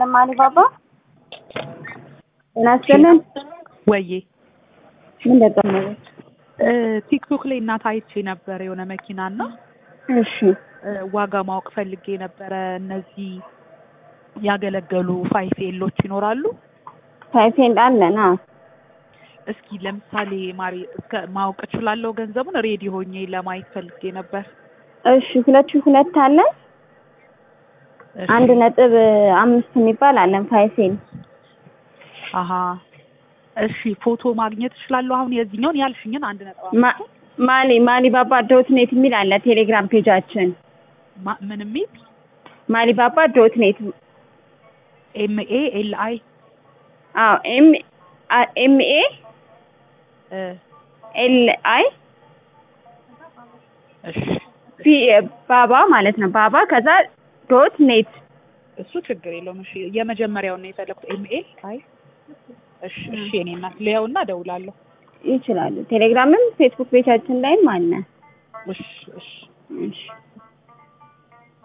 ለማሊባባ ጤና ይስጥልን። ወዬ ምን ደቀመች? ቲክቶክ ላይ እናት አይቼ ነበር የሆነ መኪና እና እሺ ዋጋ ማወቅ ፈልጌ ነበረ። እነዚህ ያገለገሉ ፋይፍ ኤሎች ይኖራሉ? ታይፔንድ አለን። አዎ እስኪ ለምሳሌ ማሪ እስከ ማወቅ እችላለሁ ገንዘቡን ሬዲ ሆኜ ለማየት ፈልጌ ነበር። እሺ ሁለት ሺህ ሁለት አለን። እሺ። አንድ ነጥብ አምስት የሚባል አለን ፋይፌን አሀ እሺ ፎቶ ማግኘት እችላለሁ አሁን የዚህኛውን ያልሽኝን አንድ ነጥብ አምስት ማ- ማሊ ማሊባባ ዶት ኔት የሚል አለ ቴሌግራም ፔጃችን። ማ- ምን የሚል ማሊባባ ዶት ኔት ኤም ኤ ኤል አይ አዎ ኤም ኤም ኤ እ ኤል አይ እሺ ፒ ባባ ማለት ነው። ባባ ከዛ ዶት ኔት እሱ ችግር የለውም። እሺ የመጀመሪያውን ነው የፈለኩት ኤም ኤ አይ እሺ እሺ የኔ እናት ልየውና እደውላለሁ። ይችላሉ። ቴሌግራምም ፌስቡክ ፔጃችን ላይም አለ። እሺ እሺ እሺ